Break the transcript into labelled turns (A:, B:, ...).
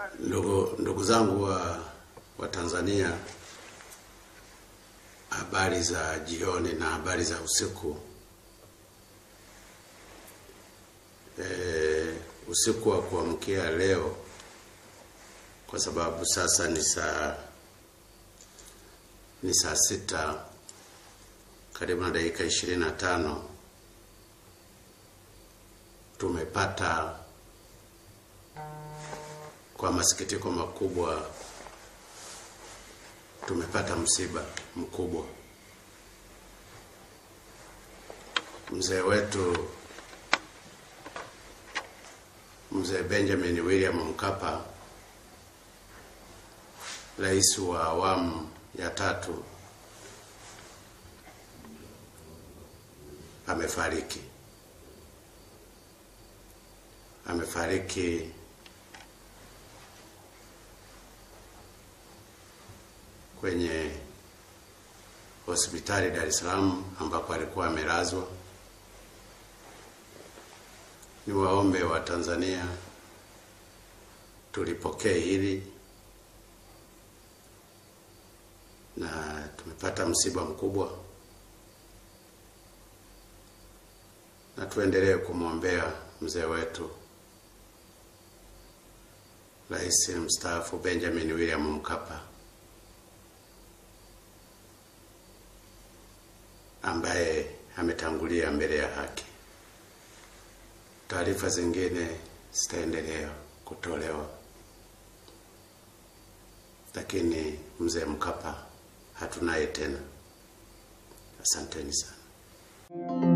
A: Ndugu, ndugu zangu wa, wa Tanzania, habari za jioni na habari za usiku. E, usiku wa kuamkia leo, kwa sababu sasa ni saa ni saa sita karibu na dakika ishirini na tano tumepata kwa masikitiko makubwa tumepata msiba mkubwa. Mzee wetu mzee Benjamin William Mkapa, rais wa awamu ya tatu, amefariki. Amefariki kwenye hospitali Dar es Salaam ambako alikuwa amelazwa. Ni waombe wa Tanzania tulipokee hili, na tumepata msiba mkubwa, na tuendelee kumwombea mzee wetu Rais mstaafu Benjamin William Mkapa ambaye ametangulia mbele ya haki. Taarifa zingine zitaendelea kutolewa, lakini mzee Mkapa hatunaye tena. Asanteni sana.